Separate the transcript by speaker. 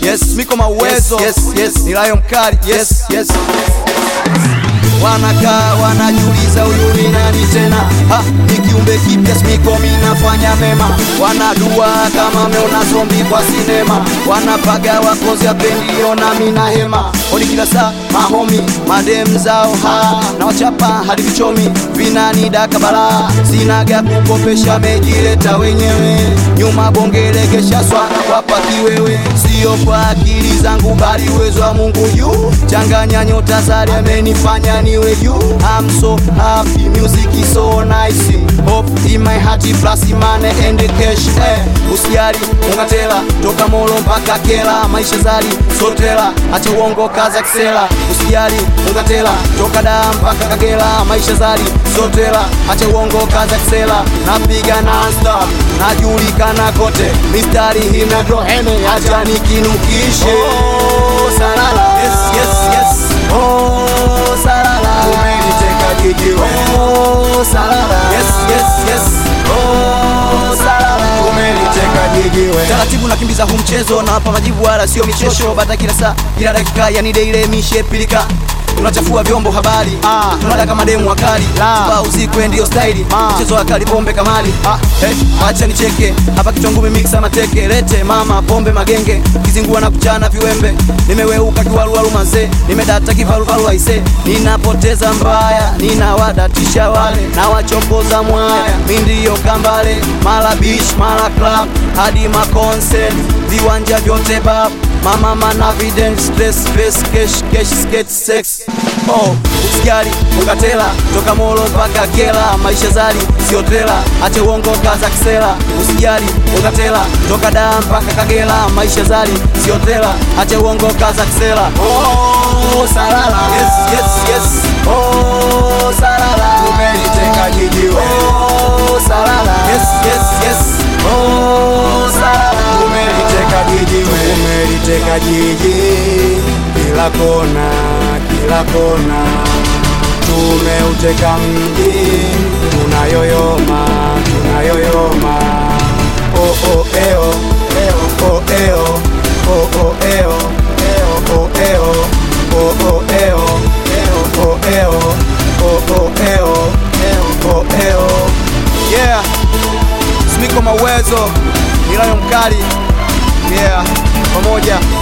Speaker 1: yes miko mauwezo
Speaker 2: Yes, yes, yes.
Speaker 1: nilayo mkali yes
Speaker 2: yes
Speaker 1: wanakaa wanajiuliza huyu ni nani tena ha, ni kiumbe kipya smiko minafanya mema wanadua kama meona zombi kwa sinema wanapaga wakozi apendio na mina hema oni kila saa mahomi madem zao ha na wachapa hadi vichomi vinanidaka balaa sinaga kukopesha mejileta wenyewe nyuma bongelegesha swana wapa kiwewe sio kwa akili zangu bali uwezo wa Mungu juu changanya nyota zari amenifanya niwe juu I'm so happy music is so nice hope in my heart plus money and cash eh usiari ungatela toka molo mpaka kela maisha zari sotela acha uongo kaza kisela usiari ungatela toka da mpaka kagela maisha zari sotela acha uongo kaza kisela napiga non stop najulikana kote mistari hina drohene acha nikinukishe oh, salala yes yes yes oh salala
Speaker 2: umeniteka jijiwe
Speaker 1: oh salala yes yes yes oh salala
Speaker 2: umeniteka jijiwe
Speaker 1: taratibu nakimbiza huu mchezo nawapa majibu wala sio michosho bata kila saa kila dakika yani deile mishe pilika tunachafua vyombo habari ah, tunada kama demu wakali la usikwe ndio staili mchezo wa kali pombe kamali ah, hey, acha nicheke hapa kichwa ngumi mixa mateke lete mama pombe magenge kizingua na kuchana viwembe nimeweuka kiwaluwalu mazee nimedata kivaluvalu aise ninapoteza mbaya ninawadatisha wale na wachokoza mwaya mi ndiyo kambale mala beach mala club hadi maconcert viwanja vyote bab mama mana vident stress face cash cash skate sex oh usigari ukatela toka molo mpaka kela maisha zari sio tela ache uongo kaza kisela usijali ukatela toka da mpaka kagela maisha zari sio tela ache uongo kaza kisela oh salala yes yes yes oh salala
Speaker 2: umeniteka jijiwe
Speaker 1: oh salala yes yes yes oh salala
Speaker 2: umeliteka jijiwe umeliteka jiji kila kona kila kona tumeuteka mji tunayoyoma tunayoyoma oh, oh, eo, eo, oh, eo, oh, oh, eo, eo, oh, eo, oh, oh, eo, eo, oh, eo, oh, oh, eo, eo, oh, eo.
Speaker 1: yeah smiko mawezo nilayo mkali yeah pamoja